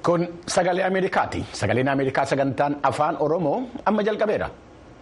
Kun sagalee Ameerikaati. Sagaleen Ameerikaa sagantaan afaan Oromoo amma jalqabeera.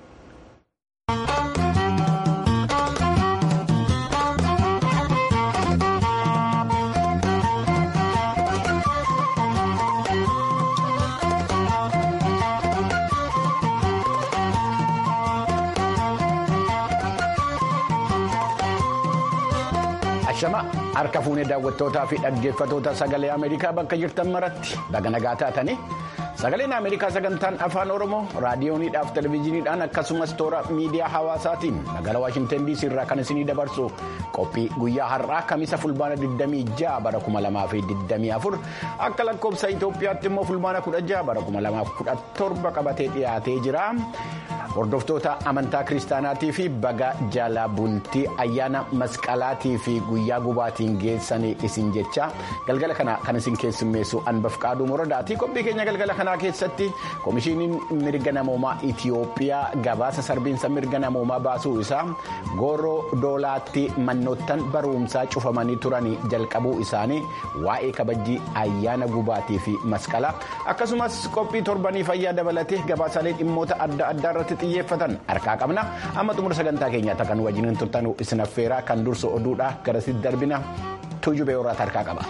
Ashama harka fuunee daawwattootaa fi dhaggeeffatoota sagalee Ameerikaa bakka jirtan maratti baga nagaa taatanii sagaleen Ameerikaa sagantaan afaan Oromoo raadiyooniidhaaf televezyiiniidhaan akkasumas toora miidiyaa hawaasaatiin magaalaa Waashintan DC irraa kan isinii dabarsu qophii guyyaa har'aa kamisa fulbaana 26 bara 2024 akka lakkoofsa Itoophiyaatti immoo fulbaana 16 bara 2017 qabatee dhiyaatee jira. Hordoftoota amantaa kiristaanaatii fi baga jala bultii ayyaana masqalaatii fi guyyaa gubaatiin geessanii isin jecha galgala kana kan isin keessummeessu anbaf qaaduu moradaati qophii keenya galgala kanaa keessatti komishiiniin mirga namoomaa Itiyoophiyaa gabaasa sarbiinsa mirga namoomaa baasuu isaa gooroo doolaatti mannoottan barumsaa cufamanii turanii jalqabuu isaanii waa'ee kabajjii ayyaana gubaatii fi masqalaa akkasumas qophii torbanii fayyaa dabalatee gabaasaalee dhimmoota adda addaa irratti xiyyeeffatan harkaa qabna amma xumura sagantaa keenyaatti kan wajjiniin turtanuu isin affeeraa kan dursu oduudha garasitti darbina tuujubee horaata harkaa qaba.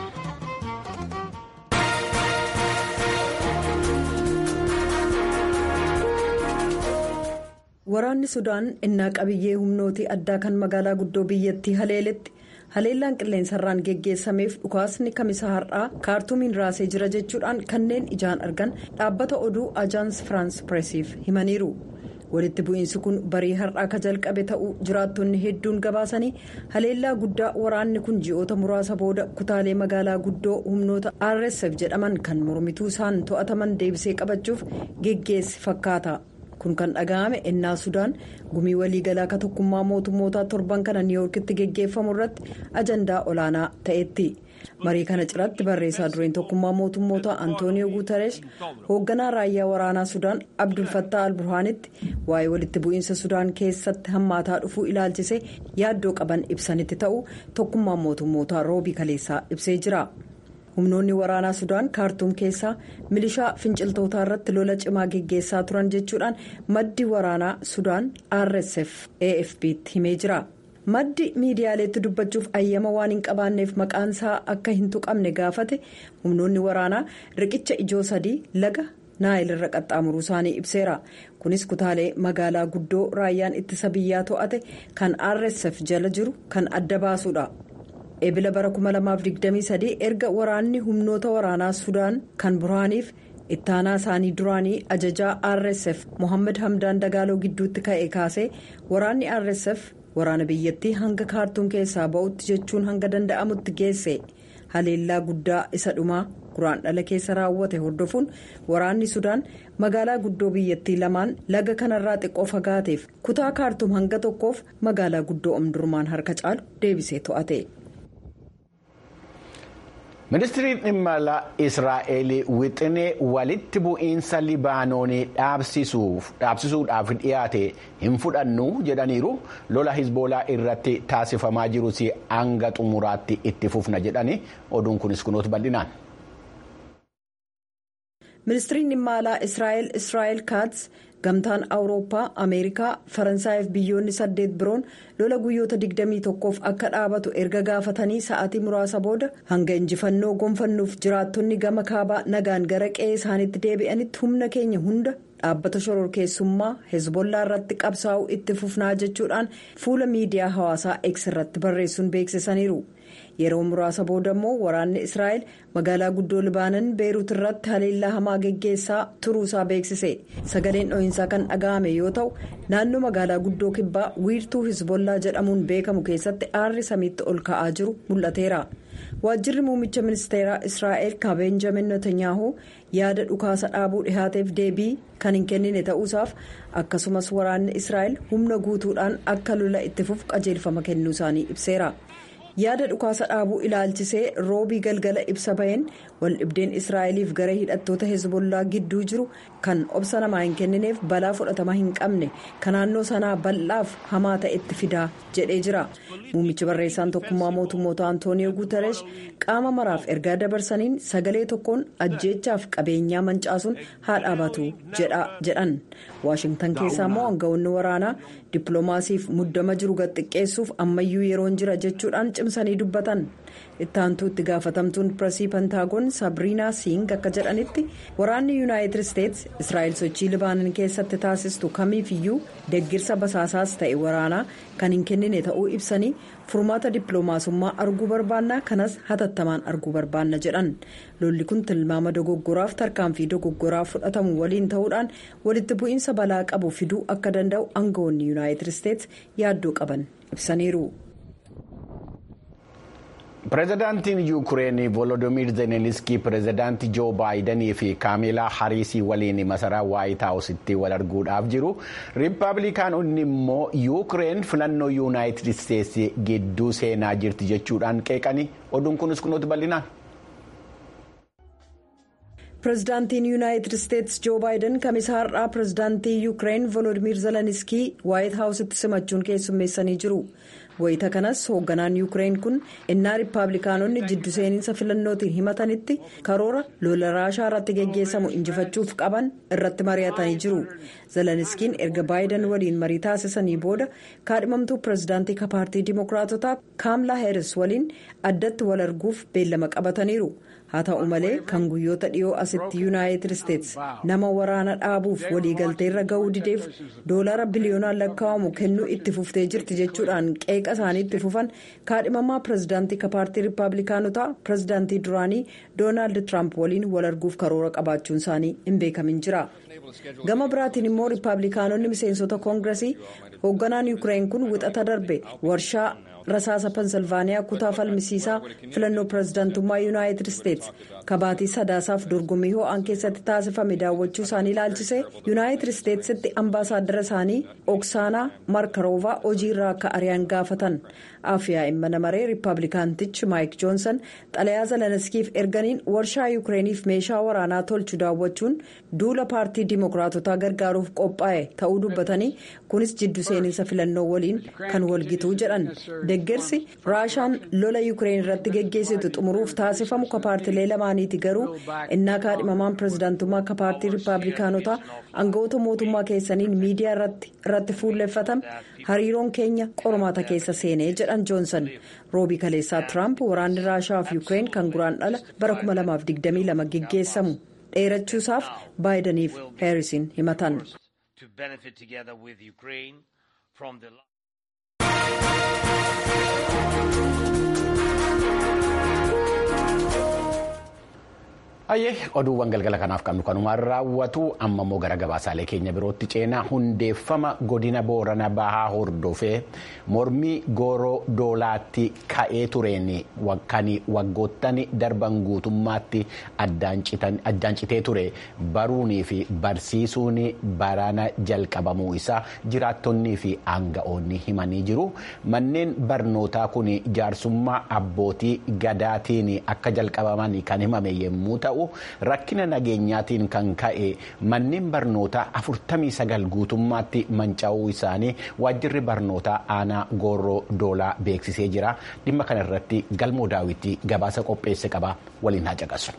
Waraanni Sudaan innaa qabiyyee humnootii addaa kan magaalaa guddoo biyyattii haleeletti haleellaan qilleensarraan geggeessameef dhukaasni kamisa har'aa kaartuumiin raasee jira jechuudhaan kanneen ijaan argan dhaabbata oduu ajaans firaans pireesiif himaniiru. walitti bu'iinsi kun barii har'aa ka jalqabe ta'uu jiraattonni hedduun gabaasanii haleellaa guddaa waraanni kun ji'oota muraasa booda kutaalee magaalaa guddoo humnoota rsf jedhaman kan mormituu isaan to'ataman deebisee qabachuuf geggeessi fakkaata kun kan dhaga'ame ennaa sudaan gumii waliigalaa ka tokkummaa mootummootaa torban kana niiwuorkitti geggeeffamu irratti ajandaa olaanaa ta'etti. marii kana ciratti barreessaa dureen tokkummaa mootummoota antooniyoo guutaresh hoogganaa raayyaa waraanaa sudaan abdulfattaa alburhaanitti waa'ee walitti bu'iinsa sudaan keessatti hammaataa dhufuu ilaalchise yaaddoo qaban ibsanitti ta'uu tokkummaan mootummootaa roobii kaleessaa ibsee jira humnoonni waraanaa sudaan kaartuum keessaa milishaa finciltootaa irratti lola cimaa geggeessaa turan jechuudhaan maddi waraanaa sudaan rsf afp'tti himee jira. maddi miidiyaaleetti dubbachuuf ayyama waan hin qabaanneef maqaan isaa akka hin tuqamne gaafate humnoonni waraanaa riqicha ijoo sadii laga naayil irra qaxxaamuruu isaanii ibseera kunis kutaalee magaalaa guddoo raayyaan ittisa biyyaa to'ate kan rsf jala jiru kan adda baasuudha ebila bara 2023 erga waraanni humnoota waraanaa sudaan kan buraaniif ittaanaa isaanii duraanii ajajaa rsf mohaammed hamdaan dagaaloo gidduutti ka'e kaasee waraanni rsf. waraana biyyattii hanga kaartuum keessaa ba'utti jechuun hanga danda'amutti geesse haleellaa guddaa isa dhumaa guraan dhala keessa raawwate hordofuun waraanni sudaan magaalaa guddoo biyyattii lamaan laga kanarraa xiqqoo fagaateef kutaa kaartuum hanga tokkoof magaalaa guddoo omdurmaan harka caalu deebisee to'ate. ministiriin dhimma alaa israa'el wixinee walitti bu'iinsa libaanoonii dhaabsisuudhaaf dhiyaate hin fudhannu jedhaniiru lola hizboolaa irratti taasifamaa jirus hanga xumuraatti itti fufna jedhani oduun kunis kunuutu bal'inaan. ministiriin dhimma alaa israa'el israa'el kaats gamtaan awurooppaa ameerikaa faransaayif biyyoonni saddeet biroon lola guyyoota 21f akka dhaabatu erga gaafatanii sa'aatii muraasa booda hanga injifannoo gonfannuuf jiraattonni gama kaabaa nagaan gara qe'ee isaaniitti deebi'anitti humna keenya hunda dhaabbata shororkeessummaa hezbollaa irratti qabsaa'uu itti fufnaa jechuudhaan fuula miidiyaa hawaasaa x irratti barreessuun beeksisaniiru. yeroo muraasa booda immoo waraanni israa'el magaalaa guddoo libaanan beeruut irratti haleellaa hamaa geggeessaa turuusaa beeksise sagaleen dho'iinsaa kan dhaga'ame yoo ta'u naannoo magaalaa guddoo kibbaa wiirtuu hizbollaa jedhamuun beekamu keessatti aarri samiitti ol ka'aa jiru mul'ateera waajjirri muummicha ministeeraa israa'el kan beenjamin netanyaahuu yaada dhukaasa dhaabuu dhihaateef deebii kan hin kennine ta'uusaaf akkasumas waraanni israa'el humna guutuudhaan akka lola itti fufu qajeelfama kennuu isaanii ibseera. yaada dhukaasa dhaabuu ilaalchisee roobii galgala ibsa baheen waldhibdeen israa'eliif gara hidhattoota hezbollaa gidduu jiru kan obsa namaa hin kennineef balaa fudhatama hin qabne kan naannoo sanaa bal'aaf hamaa ta'etti fidaa jedhee jira muummichi barreessaan tokkummaa mootummoota antooniyoo guutaresh qaama maraaf ergaa dabarsaniin sagalee tokkoon ajjeechaaf qabeenyaa mancaasuun haa dhaabatu jedhan waashingtan keessaa immoo aangawoonni waraanaa dippiloomaasiif muddama jiru gadxiqqeessuuf ammayyuu yeroon jira jechuudhaan cimsanii dubbatan ittaantuu itti gaafatamtuun pireesii pentaagoon saabiriinaa siing akka jedhanitti waraanni yuunaayitid isteets israa'el sochii libaanan keessatti taasistu kamiifiyyuu deggirsa basaasaas ta'e waraanaa kan hin kennine ta'uu ibsanii furmaata dippiloomaasummaa arguu barbaanna kanas hatattamaan arguu barbaanna jedhan lolli kun tilmaama dogoggoraaf tarkaanfii dogoggoraa fudhatamu waliin ta'uudhaan walitti bu'iinsa balaa qabu fiduu akka danda'u aangawoonni yuunaayitid isteets yaaddoo qaban ibsaniiru. pireezidaantiin yuukireen volodimiir zelenskii pireezidaantii joo baayidanii fi kaameelaa hariisii waliin masaraa waayit haawusitti wal arguudhaaf jiru riippaabilikaanonni immoo yuukireen filannoo yuunaayitid isteetsi gidduu seenaa jirti jechuudhaan qeeqanii oduun kunis kunuuti bal'inaan. pireezidaantiin yuunaayitid isteets joo baayiden kamisa har'aa pireezidaantii yuukireen volodimiir zelenskii waayit haawusitti simachuun keessummeessanii jiru. wayita kanas hoogganaan yuukireen kun innaa riippaabilikaanonni jiddu seeninsa filannootiin himatanitti karoora lola raashaa irratti geggeessamu injifachuuf qaban irratti mari'atanii jiru zelenskiin erga baayiden waliin marii taasisanii booda kaadhimamtuu pireezidaantii paartii dimookiraatotaa kaamlaa heeris waliin addatti wal arguuf beellama qabataniiru haa ta'u malee kan guyyoota dhiyoo asitti yuunaayitid isteets nama waraana dhaabuuf waliigalteerra ga'uu dideef doolara biliyoonaan lakkaa'amu kennuu itti fuftee jirti jechuudhaan qeeqa isaanii itti fufan kaadhimamaa pireezidaantii paartii riippaabilikaanotaa pireezidaantii duraanii doonaald tiraamp waliin wal arguuf karoora qabaachuun isaanii hin beekamin jira gama biraatiin immoo riippaabilikaanonni miseensota koongiresii hoogganaan yuukireen kun wixata darbe warshaa. rasaasa pensilvaaniyaa kutaa falmisiisaa filannoo pireezidaantummaa yuunaayitid isteets kabaatii sadaasaaf dorgommii ho'aan keessatti taasifame daawwachuu isaanii ilaalchisee yuunaayitid isteetsitti ambaasaaddara isaanii oksaanaa markaroovaa hojiirraa akka ari'an gaafatan afyaa'in mana maree riippaabilikaantichi maayik joonsan xalayaa zelenskiif erganiin warshaa yuukireeniif meeshaa waraanaa tolchu daawwachuun duula paartii dimookiraatotaa gargaaruuf qophaa'e ta'uu dubbatanii kunis jiddu seeninsa filannoo waliin kan walgituu jedhan deggersi raashaan lola yuukireen irratti geggeessitu xumuruuf taasifamu ka paartilee lamaaniiti garuu innaa kaadhimamaan pireezidaantummaa ka paartii riippaabilikaanotaa aangawoota mootummaa keessaniin miidiyaa irratti fuulleffatame hariiroon keenya qormaata keessa seenee jedhan joonsan roobii kaleessaa tiraamp waraanni raashaa fi yuukireen kan guraan dhala bara 2022 geggeessamu dheerachuusaaf baayidaniif heerisiin himatan. Ayyee oduuwwan galgala kanaaf qabnu kanumaan raawwatu amma immoo gara gabaasaalee keenya birootti ceenaa hundeeffama godina boorana bahaa hordofee mormii gooroo doolaatti ka'ee tureen kan waggoottan darban guutummaatti addaan citee ture baruunii fi barsiisuun barana jalqabamuu isaa jiraattonnii fi aanga'oonni himanii jiru manneen barnootaa kun jaarsummaa abbootii gadaatiin akka jalqabaman kan himame yommuu ta'u. rakkina nageenyaatiin kan ka'e manneen barnootaa 49 guutummaatti manca'uu isaanii waajjirri barnootaa aanaa gooroo doolaa beeksisee jira dhimma kana irratti galmoo daawwitii gabaasa qopheesse qaba waliin haa caqasu.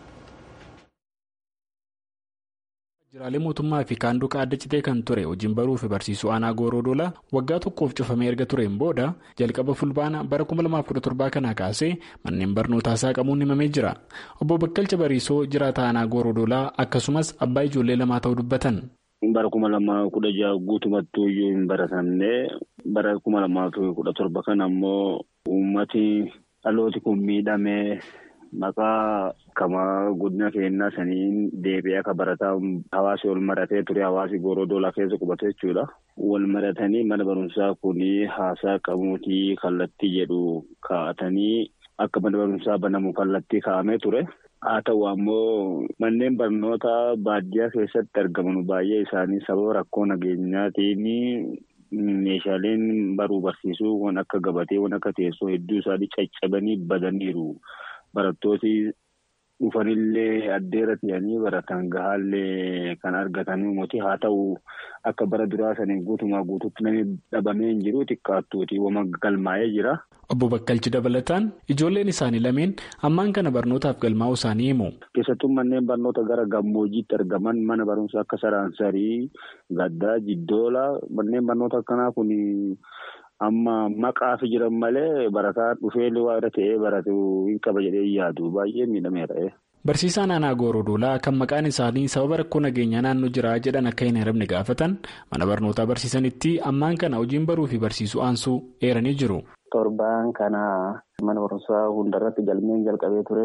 Waajjiraalee mootummaa fi kaanduqa adda citee kan ture hojiin baruu fi barsiisuu aanaa gooroo doolaa waggaa tokkoof cufamee erga tureen booda jalqaba fulbaana bara 2017 kanaa kaasee manneen barnootaa saaqamuun himamee jira. Obbo Bakkalcha Bariisoo jiraata aanaa gooroo doolaa akkasumas abbaa ijoollee lamaa ta'uu dubbatan. Bara kuma lamaa kudha jaha guutumattuu iyyuu hin baratamne bara kuma lamaa fi kudha torba kana ammoo uummati dhalooti kun miidhamee. Maqaa kamaa godina keenyaa saniin deebi'ee akka barataa hawaasi wal maratee ture hawaasi gooroo doolaa keessa qubate jechuudha. Wal maratanii mana barumsaa kun haasaa qabuutii kallattii jedhu kaa'atanii akka mana barumsaa banamu kallattii kaa'amee ture. Haa ta'u ammoo manneen barnootaa baadiyyaa keessatti argaman baay'ee isaanii sababa rakkoo nageenyaatiin meeshaaleen baruu barsiisuu waan akka gabatee waan akka teessoo hedduu isaanii caccabanii badaniiru. Barattooti dhufanillee addeera ta'anii baratan gahaallee kan argatanii moti haa ta'u akka bara duraa saniin guutumaa guutuutti namni dhabamee hin jiru xiqqaattuuti wama galmaa'ee jira. Obbo Bakkalchi dabalataan ijoolleen isaanii lameen ammaan kana barnootaaf galmaa'uu isaanii himu. Keessattuu manneen barnoota gara gammoojjiitti argaman mana barumsaa akka Saraansarii, Gaddaa, Jiddoola manneen barnoota akkanaa kun amma maqaaf jiran malee barataan dhufee waa irra ta'ee baratu hin qaba jedhee yaadu baay'ee miidhameera. Barsiisaan aanaa Goorodoolaa kan maqaan isaanii sababa rakkoo nageenyaa naannoo jiraa jedhan akka hin heeramne gaafatan mana barnootaa barsiisanitti ammaan kana hojiin baruu fi barsiisuu aansuu eeranii jiru. Torbaan kana mana barumsaa hundarratti galmeen jalqabee ture.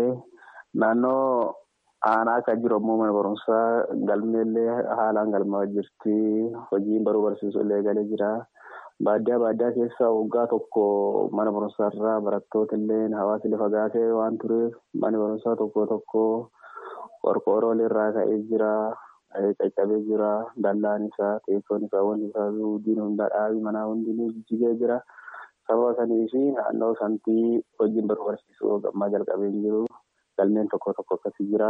Naannoo aanaa akka jiru ammoo mana barumsaa galmeellee haalaan galmaa jirti. Hojiin baruu barsiisuu illee galee jira. Baadiyyaa baadiyyaa keessa waggaa tokko mana barumsaarraa barattoota illee hawaasa illee fagaatee waan tureef mana barumsaa tokko tokko qorqoorroo irraa ka'ee jira. Caccabee jira. Dallaan isaa teessoon isaa wanti isaa diin hundaa dhaabii manaa hundinuu jijjigee jira. Sababa sanii fi naannoo santii hojiin baruu barsiisuu gammaa jalqabee hin jiru. Galmeen tokko tokko akkasii jira.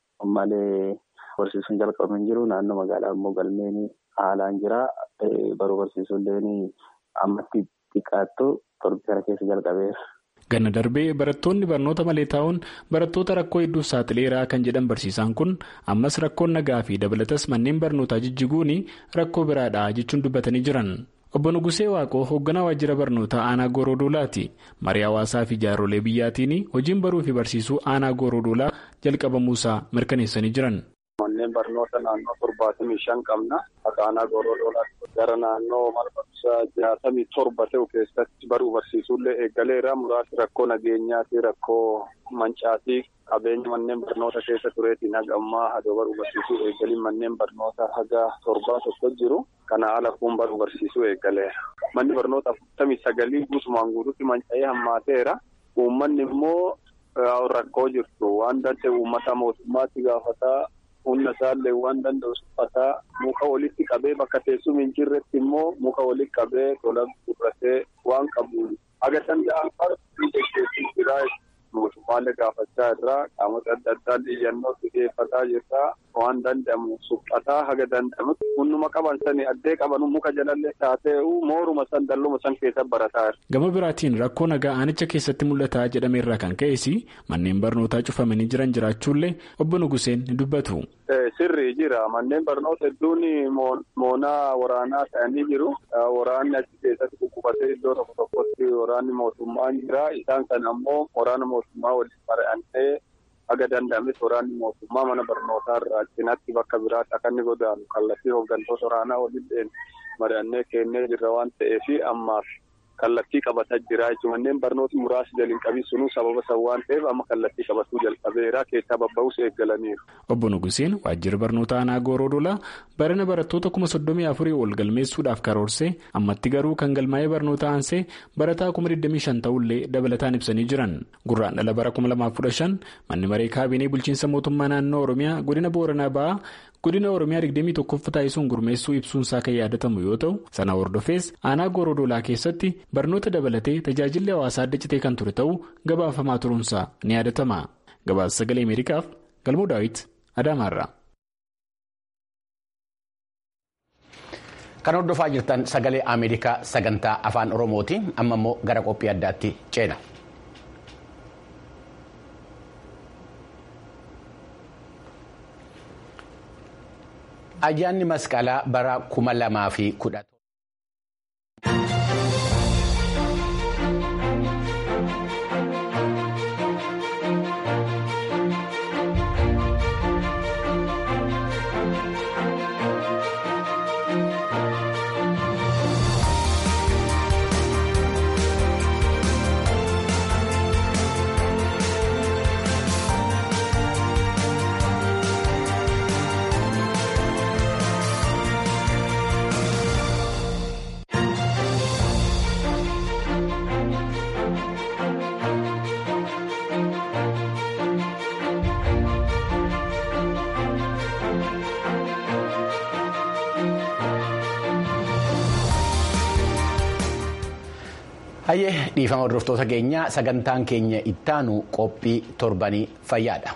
Malee barsiisuun jalqabame hin jiru. Naannoo magaalaa immoo galmeen haalaan jira. Baruu barsiisuu illee ammatti xiqqaattu torbii kana keessa jalqabeera. Ganna darbee barattoonni barnoota malee taa'uun barattoota rakkoo hedduuf saaxileeraa kan jedhan barsiisaan kun ammas rakkoon nagaa fi dabalatas manneen barnootaa jijjiguun rakkoo biraadha jechuun dubbatanii jiran. Obbo Nugusee Waaqoo hoogganaa waajjira barnootaa aanaa Goorodoolaati. Marii hawaasaa fi jaarsolee biyyaatiin hojiin baruu fi barsiisuu aanaa Goorodoolaa jalqabamuusaa mirkaneessanii jiran. Manneen barnoota naannoo torbaatamii shan qabna. Akka aanaa Goorodoolaatti gara naannoo mana barumsaa jaatamii torba ta'u keessatti baruu barsiisuullee eegaleera. Muraasni rakkoo nageenyaati, rakkoo mancaatii qabeenya manneen barnoota keessa tureetiin haga ammaa hadoo baruu barsiisuu eegaliin manneen barnoota haga torbaa tokko jiru. Kana ala kun baruu barsiisuu eegaleera. Manni barnoota afurtamii sagalii guutumaan guutuutti manca'ee hammaateera. Uummanni immoo rakkoo jirtu waan danda'e uummata mootummaatti gaafataa. Humna isaallee waan danda'u suphataa muka walitti qabee bakka teessuma hin jirretti immoo muka walitti qabee tola gurratee waan qabu haga danda'an gaggeessuu jira. Mootummaallee gaafachaa irraa qaamota adda addaa iyyannoo xiyyeeffataa jirra waan danda'amu suphataa haga danda'amutti hunduma qaban sani addee qaban muka jalallee taatee'u mooruma san dalluma san keessa barataa jira. Gama biraatiin rakkoo nagaa aanicha keessatti mul'ataa jedhameerraa kan ka'es manneen barnootaa cufamanii jiran jiraachuullee obbo Nuguseen ni dubbatu. Sirrii jira manneen barnoota hedduun moonaa waraanaa ta'anii jiru. Waraanni achi keessatti kukkufatee iddoo tokko tokkotti waraanni mootummaan jira. Isaan kan ammoo waraana mootummaa waliin mari'annee haga danda'ames waraanni mootummaa mana barnootaa irraa cinaatti bakka biraatti akka inni godaanu kallattii hooggantoota waraanaa waliin mari'annee kennee jirra waan ta'eef ammaaf kallattii qabataa jira jechuun manneen barnooti muraasni jalin qabii sunuu sababa san waan ta'eef amma kallattii qabatuu jalqabeera keessaa babba'uus eeggalaniiru. Obbo Nuguseen waajjira barnoota aanaa Gooroodolaa barana barattoota kuma soddomii afurii ol galmeessuudhaaf karoorse ammatti garuu kan galmaa'ee barnoota aansee barataa kuma 25 ta'ullee dabalataan ibsanii jiran gurraan dhala bara 2015 manni maree kaabinee bulchiinsa mootummaa naannoo Oromiyaa godina Booranaa ba'aa godina Oromiyaa 21 taasisuun gurmeessuu ibsuunsaa kan yaadatamu yoo ta'u sana hordofees aanaa Gooroodolaa keessatti barnoota dabalatee tajaajilli hawaasaa adda citee kan ture ta'uu gabaafamaa turuunsaa ni yaadatama gabaasa sagalee ameerikaaf galmoo daawit adaamaarraa. kan hordofaa jirtan sagalee ameerikaa sagantaa afaan oromootiin amma immoo gara qophii addaatti ceena. ayyaanni masqalaa bara kuma lamaa fi kudha Hayyee dhiifama hordoftoota keenyaa sagantaan keenya ittaanu qophii torbanii fayyaadha.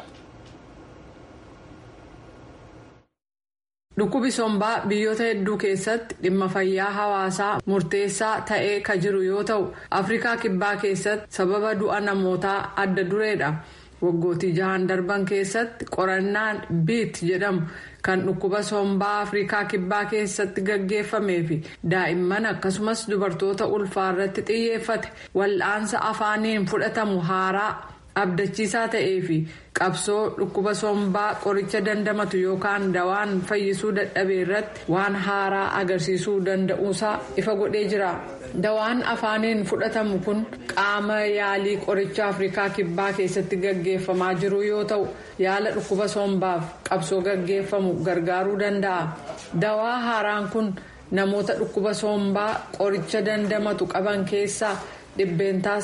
Dhukkubi sombaa biyyoota hedduu keessatti dhimma fayyaa hawaasaa murteessaa ta'ee ka jiru yoo ta'u afrikaa kibbaa keessatti sababa du'a namootaa adda dureedha. waggootii jahan darban keessatti qorannaan biit jedhamu kan dhukkuba sombaa afrikaa kibbaa keessatti gaggeeffamee fi daa'imman akkasumas dubartoota ulfaa irratti xiyyeeffate wal'aansa afaaniin fudhatamu haaraa abdachiisaa ta'ee fi qabsoo dhukkuba sombaa qoricha dandamatu yookaan dawaan fayyisuu dadhabee irratti waan haaraa agarsiisuu danda'uusaa ifa godhee jira. dawaan afaaniin fudhatamu kun qaama yaalii qoricha afrikaa kibbaa keessatti gaggeeffamaa jiru yoo ta'u yaala dhukkuba sombaaf qabsoo gaggeeffamu gargaaruu danda'a dawaa haaraan kun namoota dhukkuba sombaa qoricha dandamatu qaban keessaa dhibbeentaa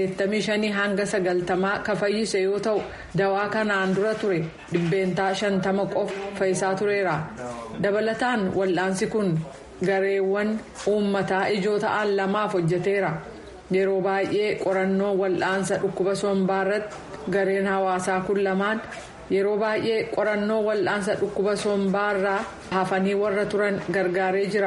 85 hanga 90 ka fayyise yoo ta'u dawaa kanaan dura ture dhibbeentaa 50 qofa fayyisaa tureera dabalataan wal'aansi kun. gareewwan uummataa ijoo ta'an lamaaf hojjeteera yeroo baay'ee qorannoo wal'aansa dhukkuba sombaa irratti gareen hawaasaa kun lamaan yeroo baay'ee qorannoo wal'aansa dhukkuba sombaa irraa hafanii warra turan gargaaree jira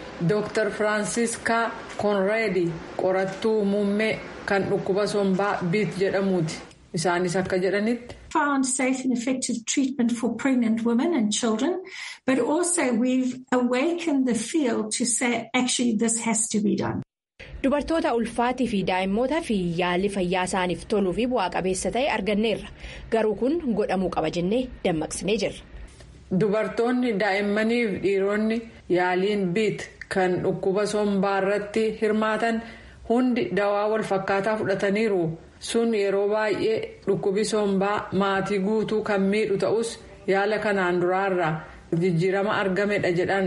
dr firaansiiskaa koonreedi qorattuu muummee kan dhukkuba sombaa biit jedhamuuti isaanis akka jedhanitti. found safe and effective treatment for pregnant women and children, but also we've awakened the field to say actually this has to be done. Dubartoota ulfaatii fi daa'immootaa fi yaalli fayyaa isaaniif toluu fi bu'aa qabeessa ta'e arganneerra. Garuu kun godhamuu qaba jennee dammaqsinee jirra. Dubartoonni daa'immanii fi dhiironni yaaliin biit kan dhukkuba sombaa irratti hirmaatan hundi dawaa wal fakkaataa fudhataniiru. sun yeroo baay'ee dhukkubi sombaa maatii guutuu kan miidhu ta'us yaala kanaan duraarraa jijjiirama argamedha jedhan.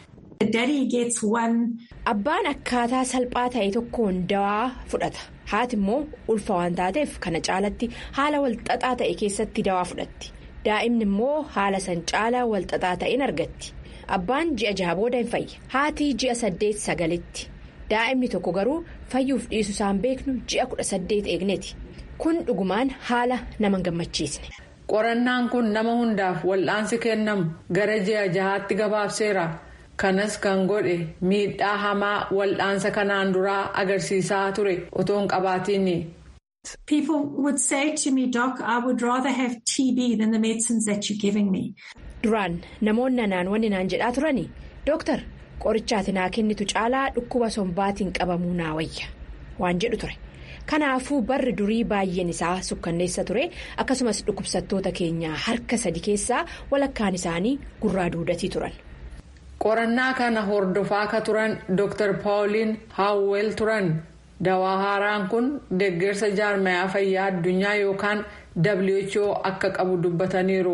Abbaan akkaataa salphaa ta'e tokkoon dawaa fudhata. Haati immoo ulfa waan taateef kana caalatti haala walxaxaa ta'e keessatti dawaa fudhatti. Daa'imni immoo haala san caalaa walxaxaa ta'een argatti. Abbaan ji'a jaha booda hin fayya. Haati ji'a saddeet sagalitti. daa'imni tokko garuu fayyuuf dhiisu isaan beeknu ji'a kudha saddeet eegneeti kun dhugumaan haala nama hin gammachiisne. qorannaan kun nama hundaaf wal'aansi kennamu gara ji'a jahaatti gabaabseera kanas kan godhe miidhaa hamaa wal'aansa kanaan duraa agarsiisaa ture otoo hin qabaatiin. People would say to me, Doc, I would rather have TB than the medicines that you're giving me. Duraan namoonni naan wanni naan jedhaa turani dooktar. qorichaati naa kennitu caalaa dhukkuba sombaatiin qabamuu naa wayya waan jedhu ture kanaafuu barri durii baay'een isaa sukkanneessa ture akkasumas dhukkubsattoota keenyaa harka sadi keessaa walakkaan isaanii gurraa duudatii turan. qorannaa kana hordofaa ka turan dr paawuliin haawwel turan dawaa haaraan kun deeggarsa jaarmayaa fayyaa addunyaa yookaan who akka qabu dubbataniiru.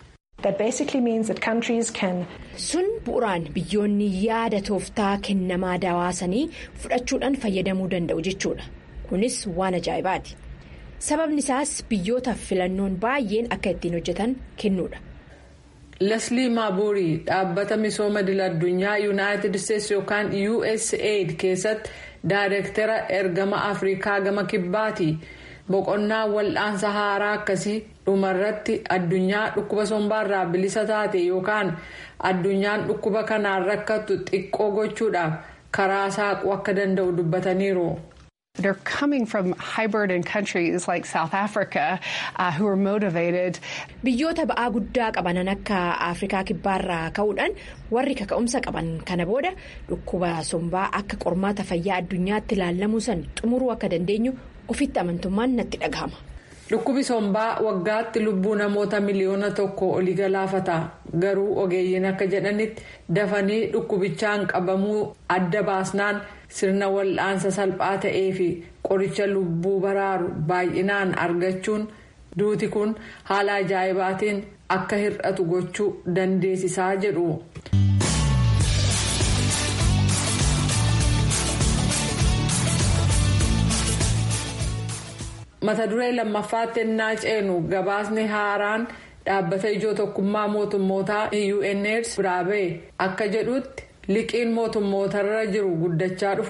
sun bu'uraan biyyoonni yaada tooftaa kennamaa dawaasanii fudhachuudhaan fayyadamuu danda'u jechuudha kunis waan ajaa'ibaati sababni isaas biyyootaaf filannoon baay'een akka ittiin hojjetan kennuudha. leslii maaburii dhaabbata misooma idil addunyaa yuunaayitid isteetsi yookaan usaid keessatti daayireektara ergama afrikaa gama kibbaati. boqonnaa wal'aansa haaraa akkasii dhumarratti addunyaan dhukkuba sombaarraa bilisa taate yookaan addunyaan dhukkuba kanaan rakkattu xiqqoo gochuudhaaf karaa saaquu akka danda'u dubbataniiru. They're coming from high-burden countries like South Africa uh, who are motivated. Biyyoota ba'aa guddaa qabanan akka Afrikaa kibbaarraa ka'uudhaan warri kaka'umsa qaban kana booda dhukkuba sombaa akka qormaata fayyaa addunyaatti ilaalamuu san xumuruu akka dandeenyu ofitti amantummaan natti dhagahama. Dhukkubi sombaa waggaatti lubbuu namoota miliyoona tokko olii galaafata garuu ogeeyyiin akka jedhanitti dafanii dhukkubichaan qabamuu adda baasnaan sirna wal'aansa salphaa ta'ee fi qoricha lubbuu baraaru baay'inaan argachuun duuti kun haala ajaa'ibaatiin akka hir'atu gochuu dandeessisaa jedhu. mata duree lammaffaatti ennaa ceenu gabaasni haaraan dhaabbata ijoo tokkummaa mootummootaa UNAIDS biraa ba'e akka jedhutti liqiin mootummootarra jiru guddachaa dhufuun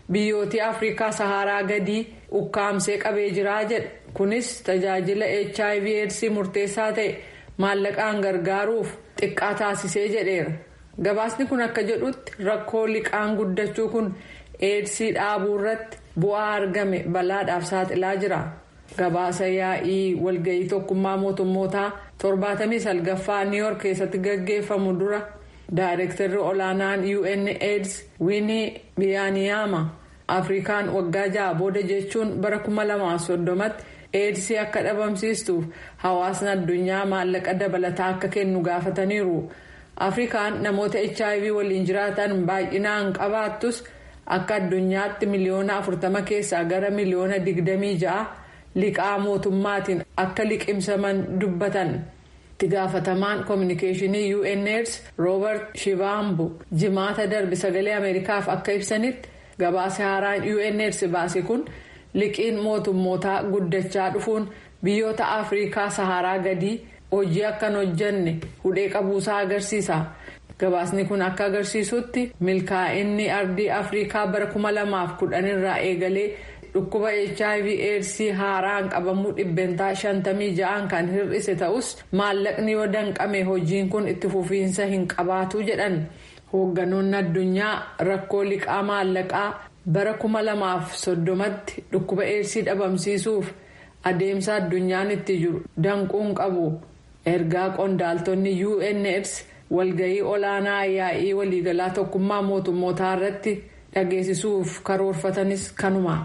biyyootii afrikaa saharaa gadii ukkaamsee qabee jiraa jedha kunis tajaajila hiv aids murteessaa ta'e maallaqaan gargaaruuf xiqqaa taasisee jedheera gabaasni kun akka jedhutti rakkoo liqaan guddachuu kun eedsii dhaabuu irratti bu'aa argame balaadhaaf saaxilaa jira gabaasa yaa'ii walga'ii tokkummaa mootummootaa torbaatamii salgaffaa niiyork keessatti gaggeeffamu dura daayirektarri olaanaan un aids winii biyaaniyaama afrikaan waggaa ja'a booda jechuun bara 2030tti eedsii akka dhabamsiistuuf hawaasni addunyaa maallaqa dabalataa akka kennu gaafataniiru afrikaan namoota hiv waliin jiraatan baay'inaan qabaattus akka addunyaatti miliyoona 40 keessaa gara miliyoona 26 liqaa mootummaatiin akka liqimsaman dubbatan itti gaafatamaan koominikeeshinii unaids roobert shivaambu jimaata darbe sagalee ameerikaaf akka ibsanitti gabaasa haaraan unaids baase kun liqiin mootummootaa guddachaa dhufuun biyyoota afrikaa saharaa gadii hojii akkan hojjanne hudhee qabuusaa agarsiisa gabaasni kun akka agarsiisutti milkaa'inni ardii afrikaa bara 2010 irraa eegalee dhukkuba hiv aids haaraan qabamuu dhibbentaa 56 kan hir'ise ta'us maallaqni yoo danqame hojiin kun itti fufiinsa hin qabaatu jedhan hoogganoonni addunyaa rakkoo liqaa maallaqaa bara 2030tti dhukkuba aids dhabamsiisuuf adeemsa addunyaan itti jiru danquun qabu ergaa qondaaltonni unaids walga'ii olaanaa yaa'ii waliigalaa tokkummaa mootummootaa irratti dhageessisuuf karoorfatanis kanuma.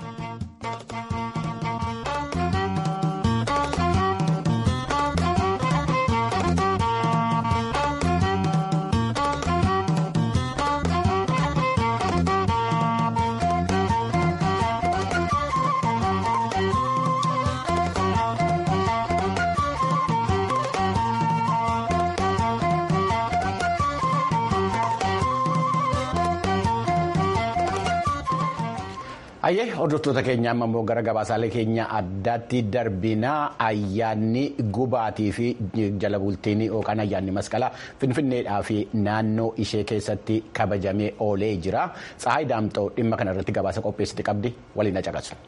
Ayyee hordoftoota keenya amma immoo gara gabaasaalee keenya addaatti darbinaa ayyaanni gubaatii fi jala bultiin yookaan ayyaanni masqalaa finfinneedhaa fi naannoo ishee keessatti kabajamee oolee jira. Tsahaay Daamxoo dhimma kana irratti gabaasa qopheessite qabdi waliin caqasu.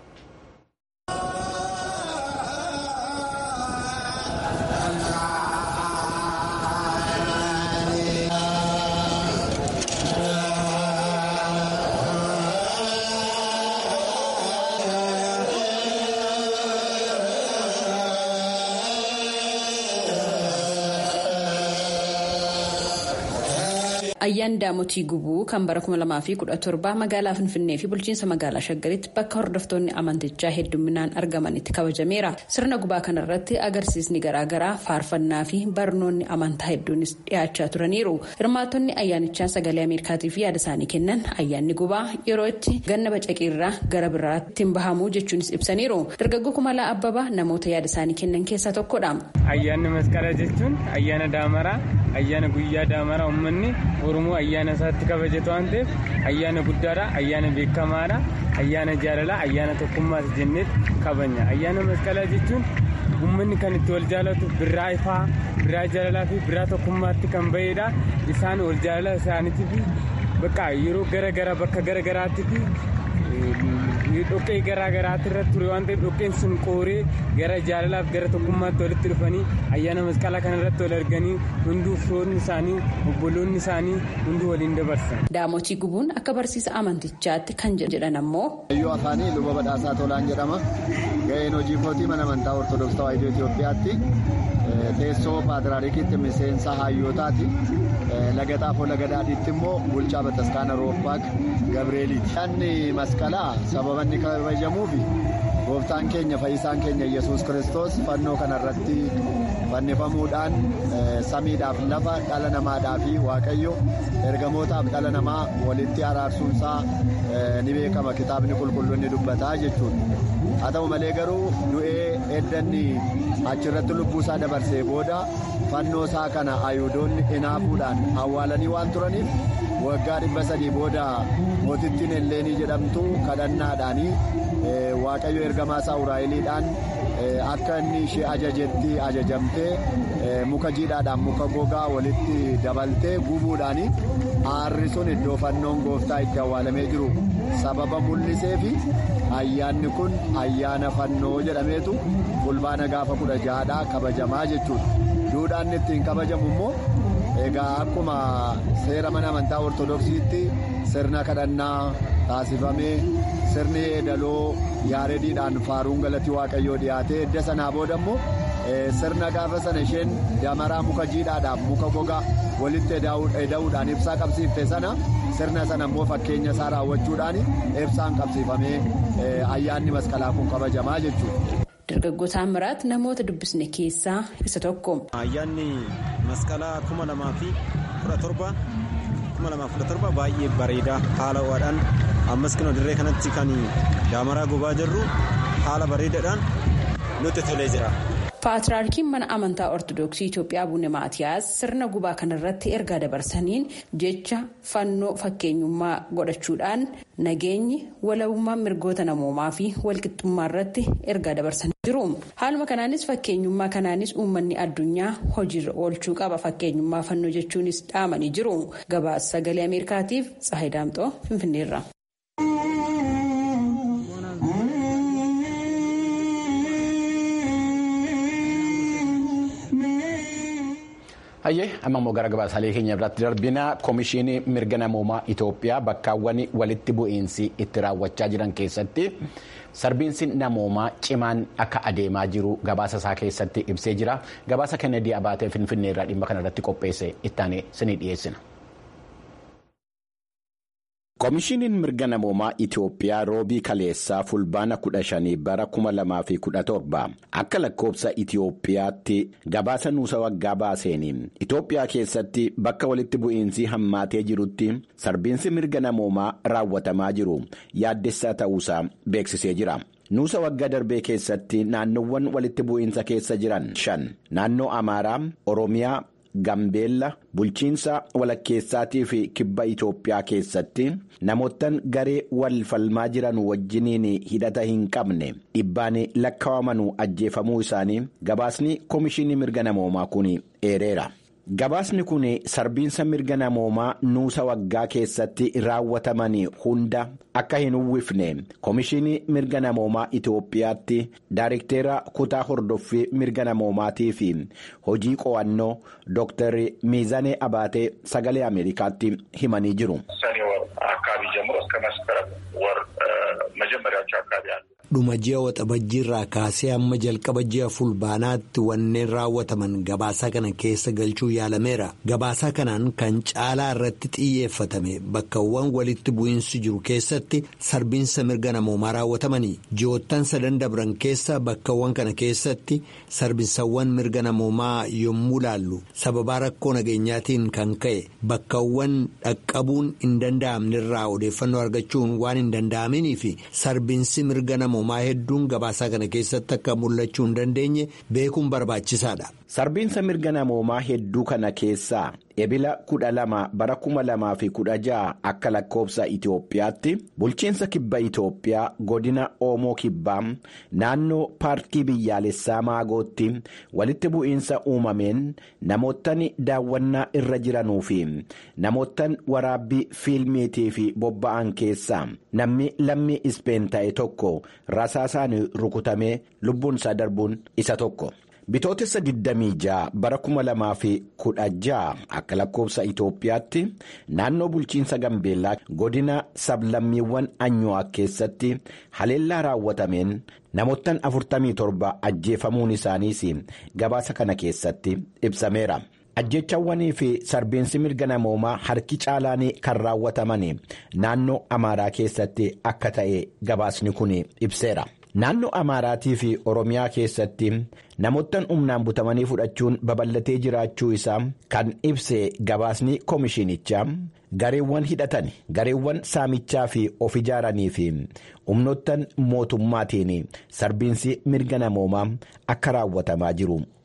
Ayyaan Daamotii Gubuu kan bara 2017 magaalaa Finfinnee fi bulchiinsa magaalaa Shaggaritti bakka hordoftoonni amantichaa hedduminaan argamanitti kabajameera. Sirna gubaa kanarratti agarsiisni garaagaraa faarfannaa fi barnoonni amantaa hedduunis dhiyaachaa turaniiru. Hirmaattonni ayyaanichaa sagalee Ameerikaatiif yaada isaanii kennan ayyaanni gubaa yeroo itti ganna bacaqirraa gara biraatti hin bahamu jechuunis ibsaniiru. Dargaggoo Kumalaa Abbabaa namoota yaada isaanii kennan keessaa tokkodha. Ayyaanni masqalaa jechuun ayyaana daamaraa ayyaana guyyaa daamaraa uummanni oromoo ayyaana isaatti kabajatu waan ta'eef ayyaana guddaadha ayyaana beekamaadha ayyaana jaalalaa ayyaana tokkummaas jennee kabajna ayyaana masqalaa jechuun uummanni kan itti wal jaalatu birraa ifaa birraa jaalalaa fi birraa tokkummaatti kan bahedha isaan wal jaalala isaaniitii fi bakka yeroo gara bakka gara garaatti fi dhoqqee garaa garaatti irratti ture waan ta'eef dhoqqeen sun qooree gara jaalalaaf gara tokkummaatti walitti dhufanii ayyaana masqalaa kana irratti wal arganii hunduu firoonni isaanii obboloonni isaanii hunduu waliin dabarsan. Daamotii gubuun akka barsiisa amantichaatti kan jedhan ammoo. Hayyuu afaanii luba badhaasaa tolaan jedhama. Ga'een hojii kootii mana amantaa Ortodoksii Tawaahidoo Itoophiyaatti teessoo paatriyaarikiitti miseensa hayyootaati. Laga xaafoo laga daadhiitti immoo bulchaa bataskaana roobbaak Gabreeliiti. Ayyaanni masqalaa sababa inni kabajamuufi gooftaan keenya fayyisaan keenya yesus kiristoos fannoo kanarratti fannifamuudhaan samiidhaaf lafa dhala namaadhaa fi waaqayyo ergamootaaf dhala namaa walitti araarsuunsaa ni beekama kitaabni qulqulluun ni dubbataa jechuudha. haa ta'u malee garuu du'ee eddanni achirratti lubbuusaa dabarsee booda fannoo isaa kana ayuudoonni hinaafuudhaan awwaalanii waan turaniif waggaa dhibba sadii booda mootittiin elleenii jedhamtu kadhannaadhaanii waaqayyo ergamaa isaa uraa'eliidhaan akka inni ishee ajajetti ajajamtee muka jiidhaadhaan muka gogaa walitti dabaltee gubuudhaan aarri sun iddoo fannoon gooftaa itti awwaalamee jiru sababa mul'isee fi ayyaanni kun ayyaana fannoo jedhameetu fulbaana gaafa kudha jahadhaa kabajamaa jechuudha duudhaan ittiin kabajamu immoo egaa akkuma seera mana amantaa ortodoksiitti sirna kadhannaa taasifamee sirni eedaloo yaareediidhaan faaruun galatii waaqayyoo dhiyaatee edda sanaa booda immoo sirna gaafa sana isheen damaraa muka jiidhaadhaan muka gogaa walitti eda'uudhaan ibsaa qabsiifte sana sirna sana immoo fakkeenya isaa raawwachuudhaan ibsaan qabsiifamee ayyaanni masqalaa kun kabajamaa jechuudha. Dargaggoota Amiraat namoota dubbisne keessaa isa tokko. Ayyaanni masqalaa kuma lamaa fi kudha torba kuma lamaa kudha torba baay'ee bareedaa haala ho'aadhaan ammas kan dirree kanatti kan daamaraa gubaa jirru haala bareedaadhaan nutti tolee jira. Paatriyaarkiin mana amantaa Ortoodooksii Itoophiyaa Abune Maatiyaas sirna gubaa kanarratti ergaa dabarsaniin jecha fannoo fakkeenyummaa godhachuudhaan nageenyi walabummaa mirgoota namoomaa fi walqixxummaa irratti ergaa dabarsanii jiru. Haaluma kanaanis fakkeenyummaa kanaanis uummanni addunyaa hojiirra oolchuu qaba fakkeenyummaa fannoo jechuunis dhaamanii jiru. Gabaasa sagalee Ameerikaatiif Tsahayi Daamxoo Finfinneerra. Hayyee amma immoo gara gabaasaalee keenya irratti darbina koomishinii mirga namoomaa Itoophiyaa bakkaawwan walitti bu'iinsi itti raawwachaa jiran keessatti sarbiinsi namoomaa cimaan akka adeemaa jiru gabaasa isaa keessatti ibsee jira. Gabaasa Kennedy Abaatee Finfinnee irraa dhimma kanarratti qopheesse ittaanee sinii dhiyeessina. Koomishiniin mirga namoomaa Itoophiyaa roobii kaleessaa fulbaana 15 bara 2017 akka lakkoobsa Itoophiyaatti gabaasa nuusa waggaa baaseen Itoophiyaa keessatti bakka walitti bu'iinsi hammaatee jirutti sarbiinsi mirga namoomaa raawwatamaa jiru yaaddessaa ta'uusaa beeksisee jira. Nuusa waggaa darbee keessatti naannoowwan walitti bu'iinsa keessa jiran shan naannoo Amaaraa, Oromiyaa. Gambeella bulchiinsa walakkeessaatii fi kibba Itoophiyaa keessatti namoottan garee wal falmaa jiran wajjiniin hidhata hin qabne dhibbaan lakkaa'amanuu ajjeefamuu isaanii gabaasni koomishinii mirga namoomaa kun eereera. Gabaasni kun sarbiinsa mirga namoomaa nuusa waggaa keessatti raawwataman hunda akka hin uwwifne koomishinii mirga namoomaa Itoophiyaatti daarikteera kutaa hordoffii mirga namoomaatii fi hojii qo'annoo Dr. Miizanee Abaatee sagalee Ameerikaatti himanii jiru. dhuma ji'a waxabajjiirraa kaasee amma jalqaba ji'a fulbaanaatti wanneen raawwataman gabaasaa kana keessa galchuu yaalameera gabaasaa kanaan kan caalaa irratti xiyyeeffatame bakkawwan walitti bu'iinsi jiru keessatti sarbiinsa mirga namoomaa raawwatamanii ji'oottan sadan dabran keessa bakkawwan kana keessatti sarbiinsawwan mirga namoomaa yommuu laallu sababaa rakkoo nageenyaatiin kan ka'e bakkawwan dhaqqabuun hin danda'amnerraa odeeffannoo argachuun waan hin danda'amanii fi sarbiinsi mirga namoomaa. hedduun gabaasaa kana keessatti akka mul'achuu hin dandeenye beekuun barbaachisaadha. Sarbiinsa mirga namoomaa hedduu kana keessaa ebila kudha lama bara kuma lamaa fi kudha ja'a akka lakkoobsa Itoophiyaatti bulchiinsa kibba Itoophiyaa godina Oomoo kibbaa naannoo paarkii biyyaalessaa Maagootti walitti bu'iinsa uumameen namoottan daawwannaa irra jiranuu fi namoottan waraabbii fiilmiitii fi bobba'an keessaa namni lammii ispeen ta'e tokko rasaasaan rukutamee lubbuun isaa darbuun isa tokko. Bitootessa 26 bara 2016 akka lakkoobsa Itoophiyaatti naannoo bulchiinsa Gambeellaa godina sablammiiwwan Anyuwaa keessatti haleellaa raawwatameen namoottan 47 ajjeefamuun isaaniis gabaasa kana keessatti ibsameera. Ajjechawwanii fi sarbiinsi mirga namoomaa harki caalaan kan raawwataman naannoo Amaaraa keessatti akka ta'e gabaasni kun ibseera. Naannoo Amaaraatii fi Oromiyaa keessatti namoottan humnaan butamanii fudhachuun babal'atee jiraachuu isaa kan ibse gabaasni koomishinichaa gareewwan hidhatan gareewwan saamichaa fi of ijaaranii fi humnoottan mootummaatiin sarbiinsi mirga namoomaa akka raawwatamaa jiru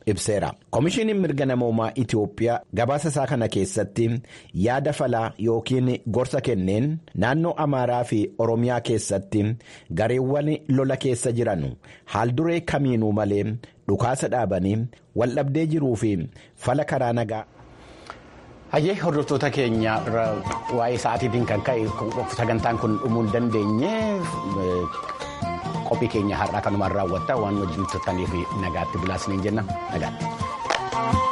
ibseera. Komishiiniin mirga namoomaa Itiyoophiyaa gabaasa isaa kana keessatti yaada falaa yookiin gorsa kenneen naannoo Amaaraa fi Oromiyaa keessatti gareewwan lola keessa jiran haalduree kamiinuu malee dhukaasa dhaabanii waldhabdee jiruu fi fala karaa nagaa. Hayyee hordoftoota keenya waa'ee sa'aatiitiin kan ka'e sagantaan kun dhumuu hin dandeenye qophii keenya har'aa kanumaan raawwatta waan wajjin turtaniif nagaatti bilaasneen jenna nagaatti.